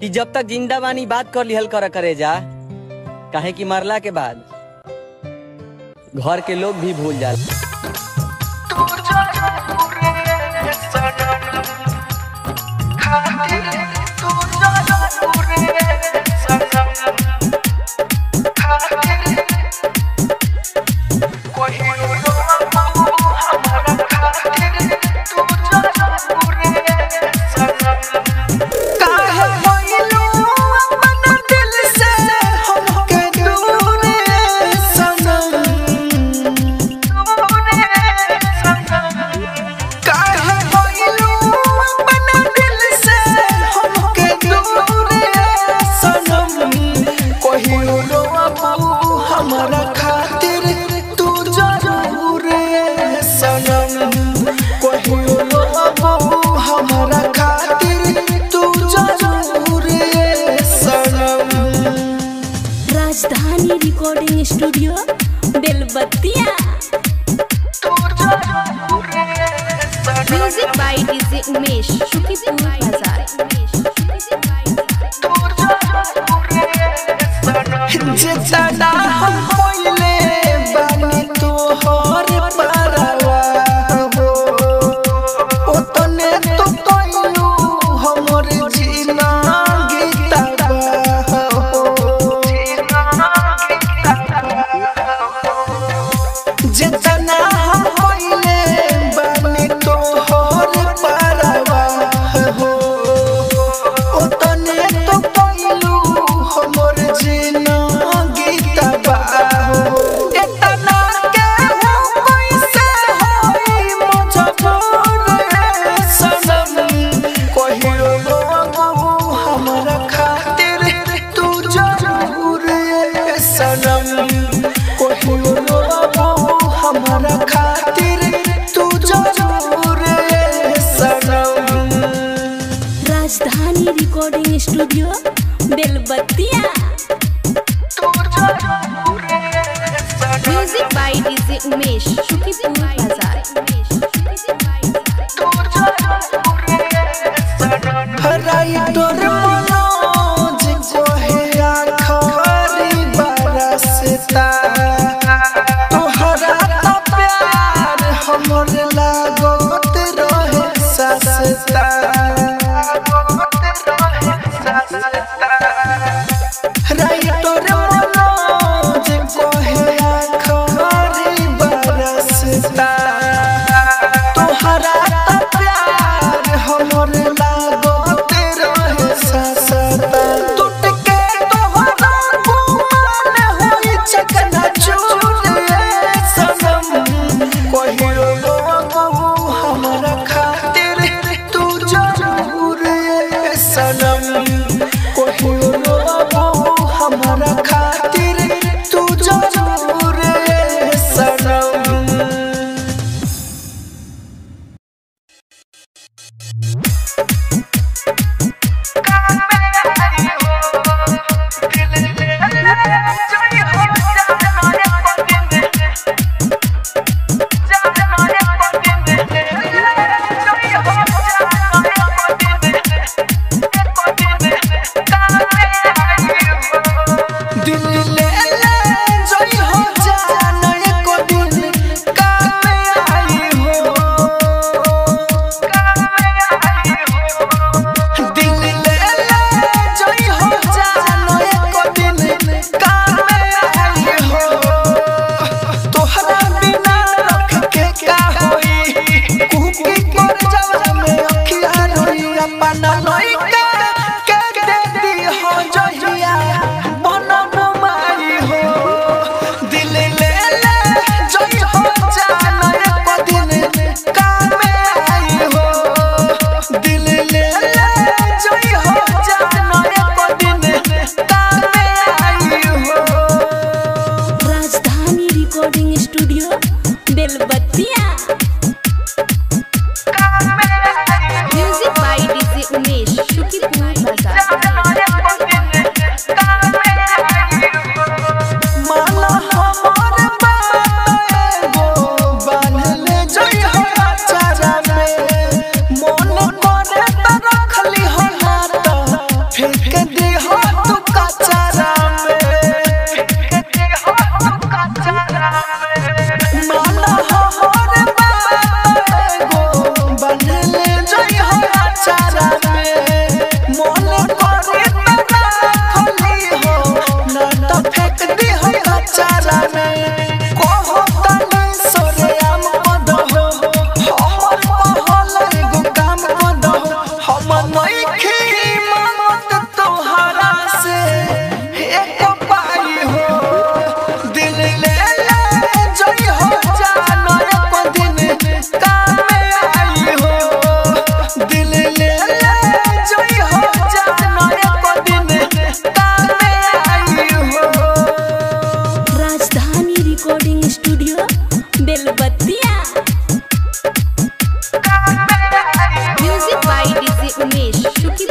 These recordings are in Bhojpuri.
कि जब तक जिंदा बानी बात कर लिहल कर करे जा काहे कि मरला के बाद घर के लोग भी भूल जाला काहे भइलू अपना दिल से हमके दूर सनम काहे भइलू अपना दिल से हमके दूर सनम कहियो रोबू हमरा खातिर तू जरूर सनम कहियो रोबू हमरा खातिर तू जरूर सनम Rajdhani recording studio Belbattiya music by DJ Umesh Shukipur Bazar जितना हम पहिले बानी तोहर परवा हो ओतने तो कइलू हमर जीना गीतवा हो जितना हम पहिले बानी तोहर परवा हो ओतने तो कइलू हमर जीना गीतवा हो एतना के हो कैसे होई मजबूर सनम कहियो रोबू हमरा खातिर तू जरूर सनम कहियो रोबू हमरा खातिर तू जरूर सनम Rajdhani recording studio Belbattiya music by DJ Umesh Shukipur Bazar हराई तोर मनोज कोहे आखरी बरसता तोहरा तो प्यार हमर लागत रहे ससता हराई तोर मनोज कोहे आखरी बरसता तोहरा तो प्यार हमर लागत रहे ससता टूट के तोहरा गुमान होई चकना चूर सनम कहियो रोबू हमरा खातिर तू जरूर सनम कहियो रोबू हमरा खातिर तू जरूर सनम दिल ले ले जोई हो जाना एको दिन काम आई हो दिल ले ले जोई हो जाना एको दिन काम आई हो तोहरा बिना रख के का होई कुकी कर जावा में अखिया रोई अपना लइका के दे दी हो जहिया बनम माई हो दिल ले ले जोई हो जाना एको दिन काम आई हो दिल ले ले जोई हो जाना एको दिन काम आई हो Rajdhani recording studio Belbattiya music by DJ Umesh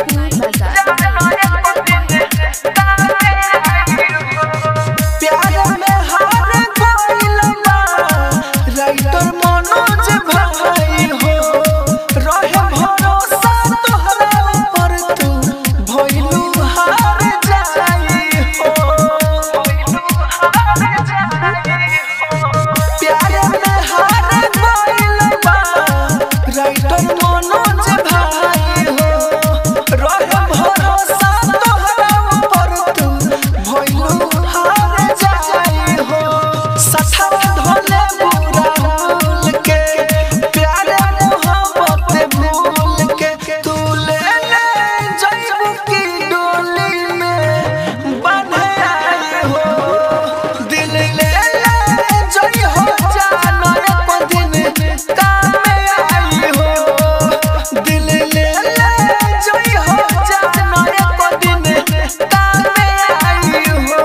Sukhipur Bazar प्यार में हार गइल बा राइटर मनोज भाई हो रहे भरोसा तोहरा पर तू भइलू हार जाई हो प्यार में हार गइल बा राइटर मनोज भाई हो रहे भरोसा तोहरा पर तू भइलू हार जाई हो सठा धोले बुरा भूल के प्यार मोहब्बत भूल के तू ले ले जइबू की डोली में बंधे आई हो दिल ले ले जई हो जानो एक दिन काम आई हो दिल ले ले जई हो जानो एक दिन काम आई हो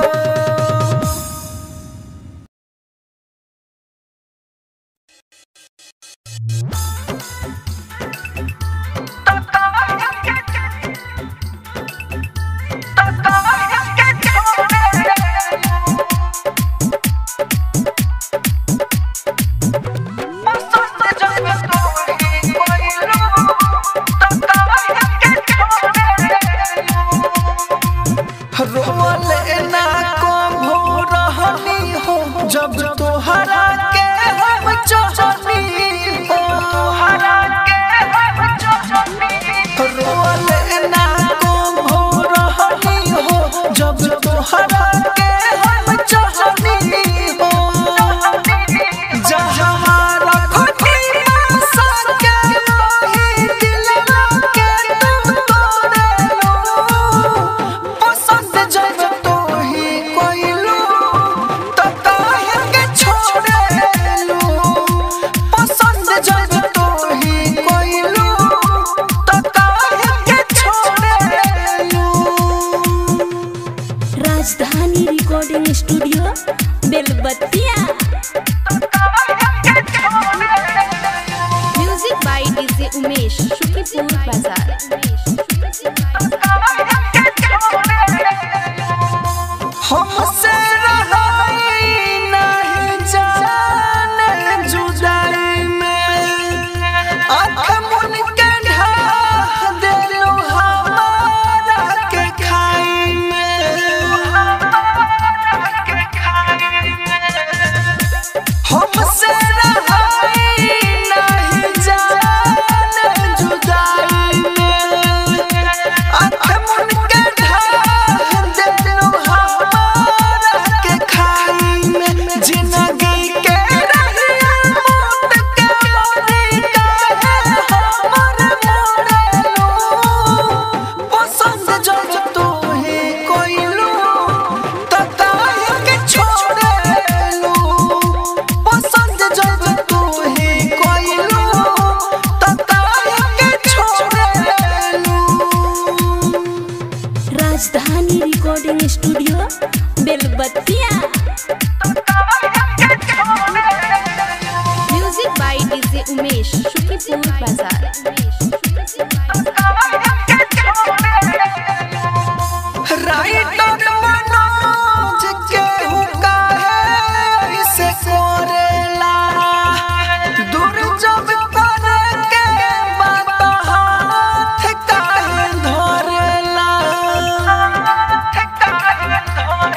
रोले ना को भोरहनी हो जब तोहरा के हम चाहनी हो तोहरा के हम चाहनी रोले ना को भोरहनी हो जब तोहरा के हम चाहनी हो जहाँ रखनी आशा के वही दिलवा के तुम तोड़े लो पसंद जब तो ही कोइलू तो काहे के छोड़ेलू पसंद जब तो ही कोइलू तो काहे के छोड़ेलू Rajdhani recording studio Belbattiya music by DJ Umesh Sukhipur Bazar हमसे रहाई नहीं जाने जुदाई में आँख मुन के ढाह देलू हमारा के खाई में हमसे रहाई नहीं जाने जुदाई में आँख मुन के ढाह देलू हमारा के खाई में जिंदगी के रहिया मौत के मोरी काहे हमर मोरेलू पसंद जब तू ही कोइलू त काहे के छोड़ेलू पसंद जब तू ही कोइलू त काहे के छोड़ेलू Rajdhani recording studio Belbattiya music by DJ Umesh Sukhipur Bazar writer Manoj के हुका है इसे कोरेला दूर जब करे के बात हाथ काहे धरेला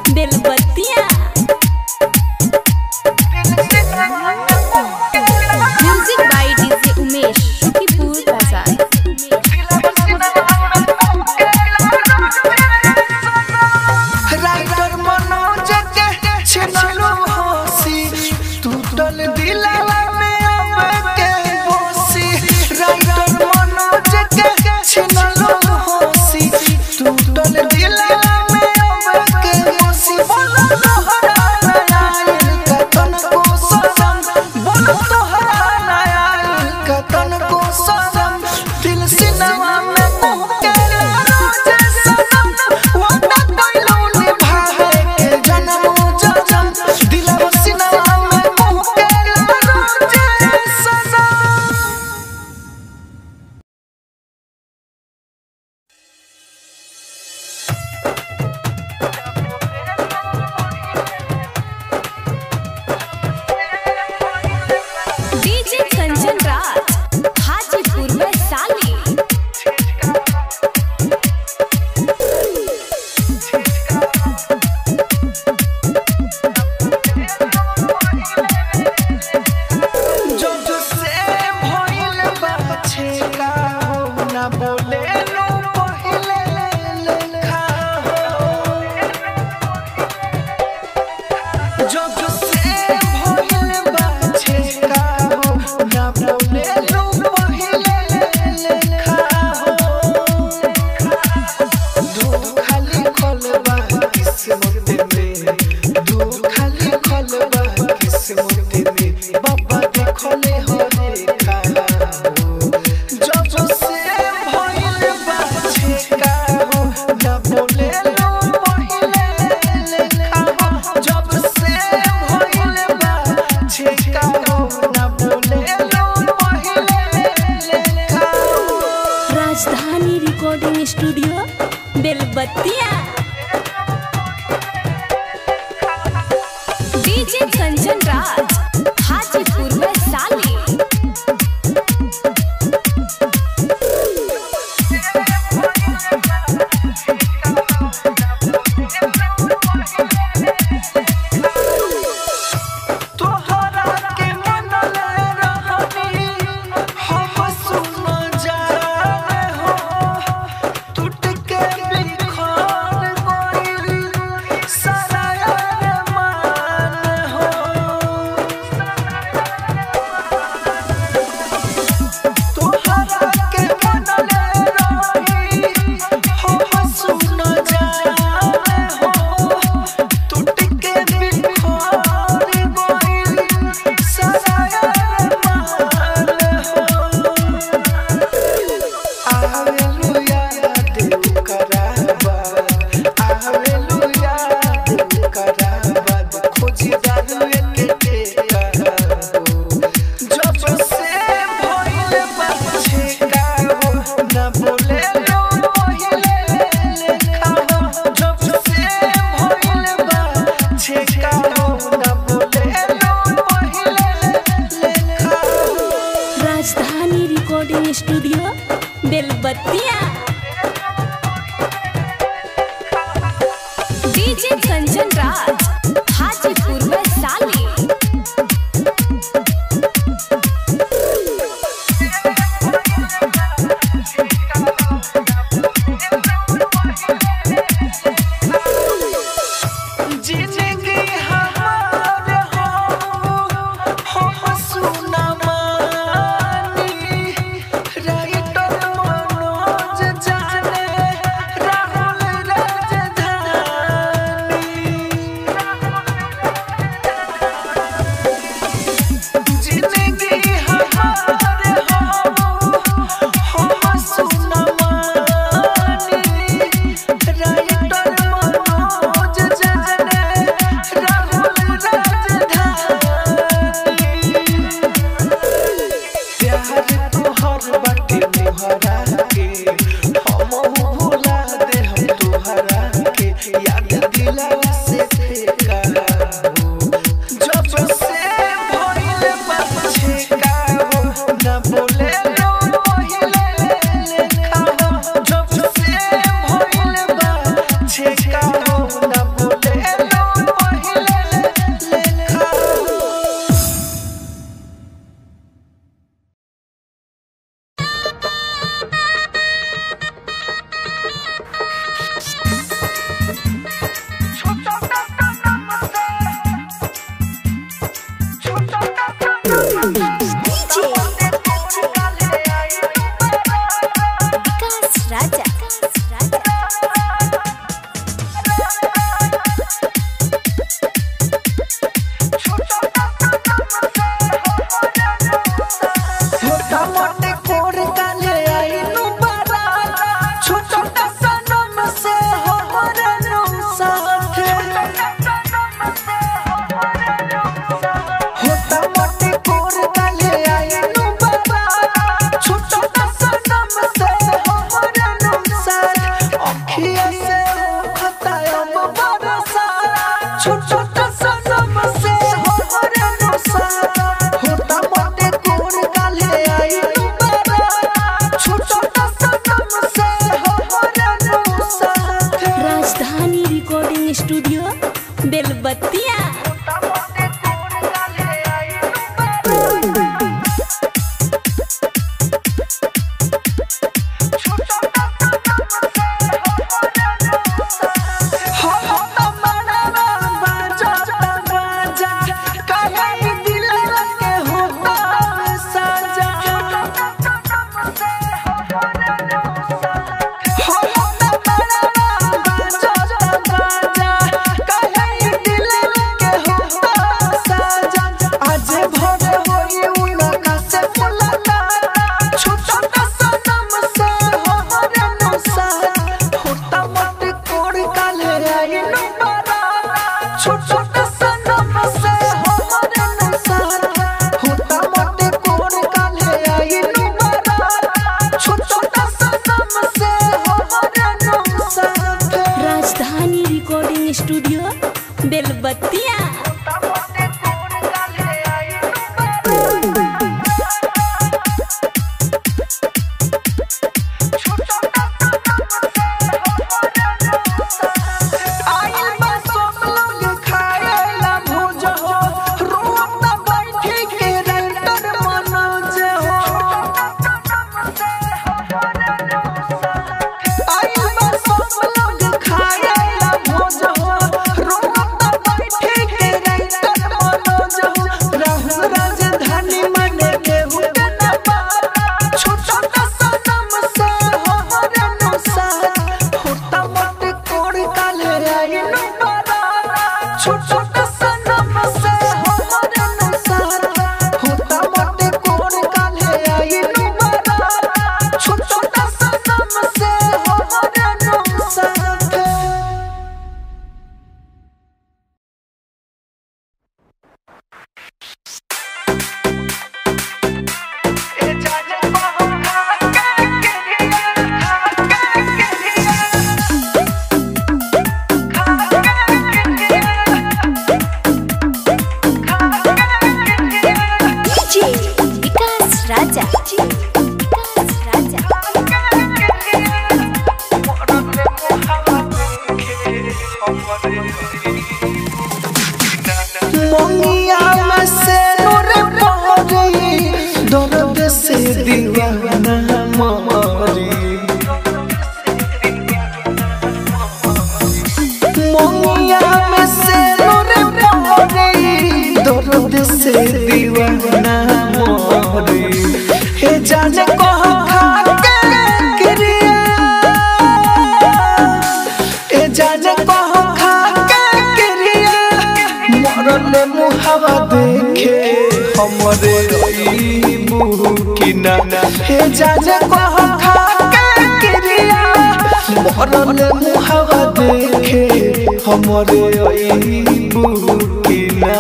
Belbattiya music by DJ Umesh Shukipur Bazar writer Manoj के छिनलो हंसी टूटल दिलवा में अब के बोसी राइटर मनोज के छिनलो हंसी टूटल दिलवा में अब के बोसी बोलो तोहरा नया का तन को सनम बोलो तोहरा नया का तन को सनम दिल सिनवा में मुँह के रोजे सनम वादा कइलो निभावे के जन्म जन्म दिलवा सिनवा में मुँह के रोजे सनम डीजे कंचन राज हाजीपुर में साली जब से भइल बाछे का हो ना बोले लो पहिले लेखा हो जब से भइल बाछे का हो ना बोले लो पहिले लेखा हो दू खाली खोलबा किस्मत में दू खाली खोलबा किस्मत में बाबा देखले हो देखा हो जब से भइल बाछे का हो ना बोले लो पहिले लेखा हो जब से भइल बाछे का हो ना बोले लो पहिले लेखा हो Rajdhani recording studio Belbattiya DJ Kanchan Raj Hajipur में साली तोहरा के मनले रहनी हम सुन जाए हो टूट के बिखर गइल सारा अरमान हो तोहरा के मनले रहनी हम सुन जाए हो टूट के बिखर गइल सारा अरमान हो Hallelujah, देव कराबा Hallelujah, देव कराबा खोजी दारुए के टेका हो जब से भइल बाछे का हो ना बोले लो पहिले लेखा हो जब से भइल बाछे का हो ना बोले लो पहिले लेखा हो Rajdhani recording studio Belbattiya DJ Kanchan Raj Hajipur में साली जिंदगी हमार हो हो सुना मानी राइटर मनोज जाने राहुल राजधानी जिंदगी हमार हो हो सुना मानी राइटर मनोज जाने DJ विकास राजा छोटा मोटे कोर काले आइनु बड़ा छोटा सनम से हो रनु साथे छोटा मोटे कोर काले आइनु बड़ा छोटा सनम से हो रनु साथे अखिया से खतायम बरसा छोटा सनम से हो रनु साथे छोटा मोटे कोर काले आइनु बड़ा छोटा सनम से हो रनु साथे राजधानी रिकॉर्डिंग स्टूडियो बेलबत्तिया छोटा सनम से हो रनु सारा होता मोटे कोर काले आइनु बड़ा छोटा सनम से हो रनु सारा राजधानी रिकॉर्डिंग स्टूडियो बेलबत्तिया आइल बा सब लोग खाएला भोज हो रोत बैठी के रंटर मनोज हो आइल बा सब लोग खाएला भोज हो रोत बैठी के रंटर मनोज हो राहुल राजधानी मने के हुके न पारा छोटा सनम से हो रनु सारा होता मोटे कोड़ काले आइनु बड़ा छोटा सनम से हो रनु सारा होता मोटे कोड़ काले आइनु बड़ा छोटा सनम से हो रनु सारा DJ विकास राजा विकास राजा मोंगिया में से नूर पहरी दर्द से दीवाना मारी मोंगिया में से नूर पहरी दर्द से दीवाना मारी हे जाने को खा के क्रिया ए जाने कहो खा के क्रिया मरल मुहावा देखे हमरे ई मुकिना ए जाने कहो खा के क्रिया मरल मुहावा देखे हमरे ई मुकिना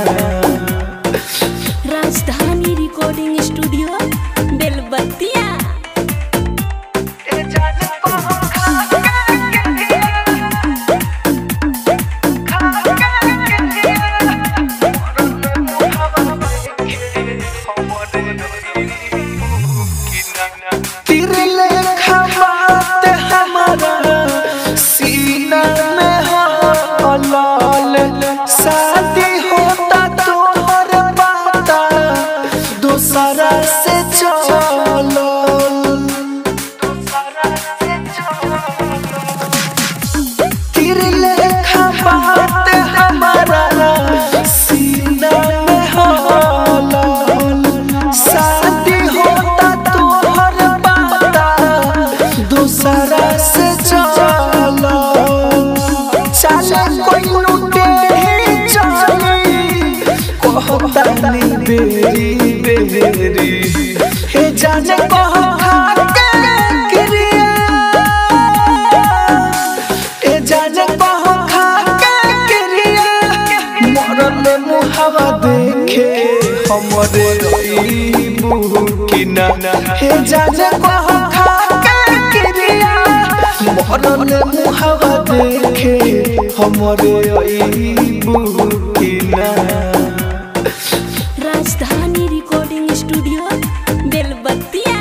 राजधानी रिकॉर्डिंग स्टूडियो बेलबत्तिया ए जाने कहो खा के क्रिया तीर लेखा बात हमारा सीना में हो लाल शादी होता तोहर बाता दूसरा से चलो तीर लेखा बात हमारा सीना में हो लाल कि ना हे जाने कह खा के क्रिया मरल मुहावा देखे हमरे अईबू कि ना Rajdhani recording studio Belbattiya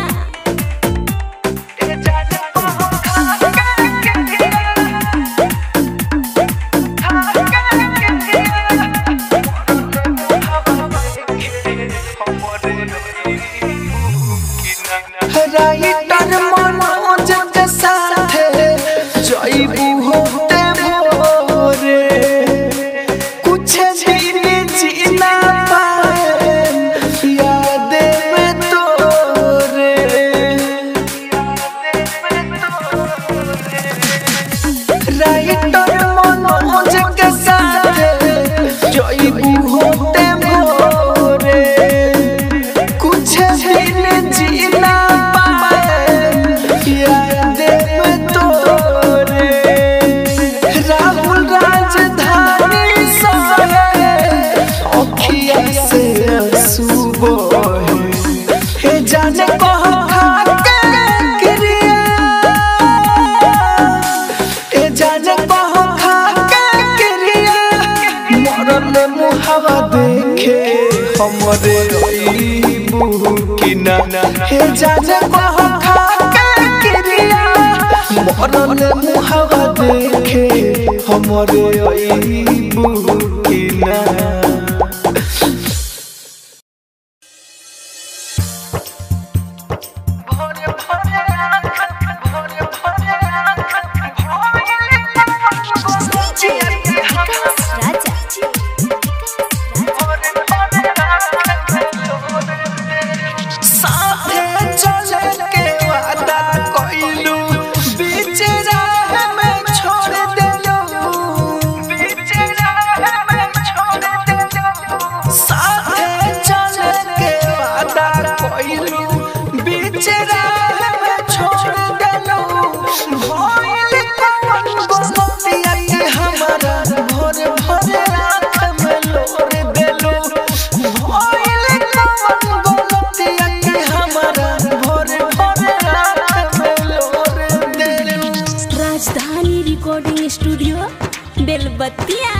writer Manoj के साथे जइबू होते भोरे कुछ दिन जीना पाए याद में तोरे राइटर मनोज के साथे जइबू होते भोरे कुछ दिन जीना पाए याद में तोरे राहुल राजधानी सोए अखिया से आंसू बहे हे जाने कह खा के क्रिया ए जाने कह खा के क्रिया मरल मुहावा देखे हमरे अईबू कि ना हे जाने कह खा के क्रिया मरल मुहावा देखे हमरे अईबू कि ना राजा साथे चले के वादा कइलू बीच राह में छोड़ देलू बीच राह में छोड़ देलू साथे चले के वादा कइलू बीच राह में छोड़ देलू भइल कौन गोतिया के हमारा भोर भोर रात में लोर देलू भइल कौन गोतिया के हमारा भोर भोर रात में लोर देलू राजधानी रिकॉर्डिंग स्टूडियो बेलबत्तिया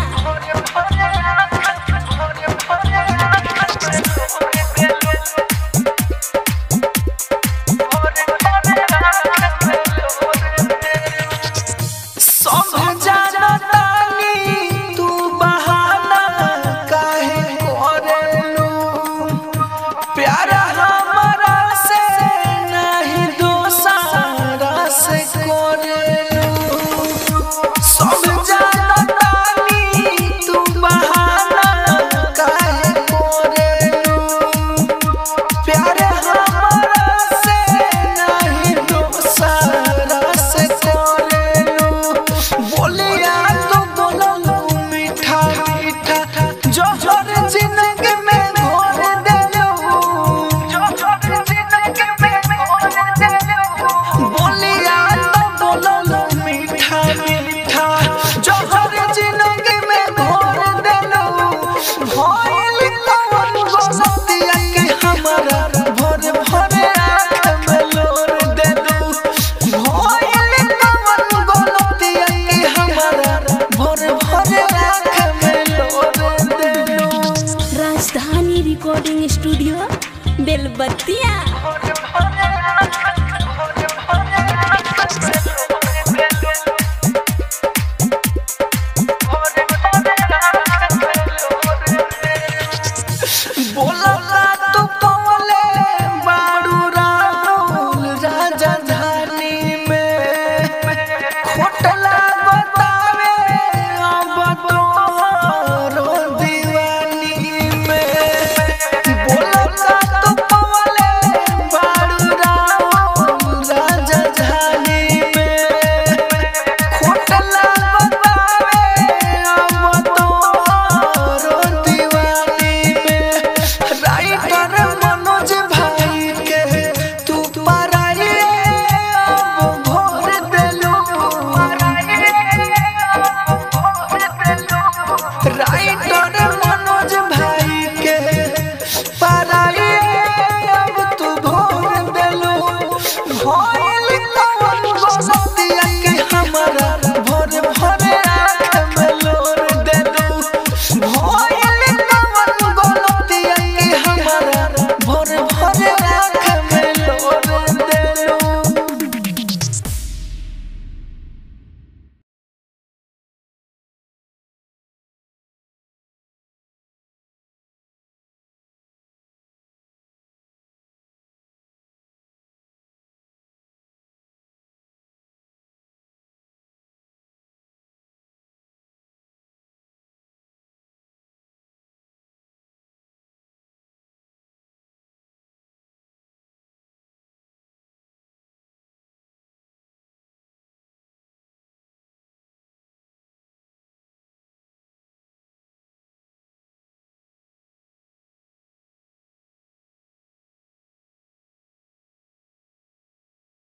सब जानतानी तू बहाना काहे करेलू प्यार हमारा से नहीं दोसारा से करेलू सब जानतानी तू बहाना काहे करेलू प्यार हमारा से नहीं दोसारा से करेलू बोलिया तो बोललू मीठा मीठा जोहर जिंदगी में घोर देलू जोहर जिंदगी में घोर देलू बोलिया तो बोललू मीठा मीठा जोहर जिंदगी में घोर देलू भइल कौन गोतिया के हमारा भोर भोर आँख में लोर देलू भइल कौन गोतिया के हमारा भोर भोर आँख में लोर देलू राजधानी रिकॉर्डिंग स्टूडियो बेलबत्तिया बोलला तू पवले बाड़ू राहुल राजधानी में खोटला बतावे अब तोहरो दीवानी में बोलला तू पवले बाड़ू राहुल राजधानी में खोटला बतावे अब तोहरो दीवानी में राइटर मनोज भाई के तू पराए अब भोर देलू राइटर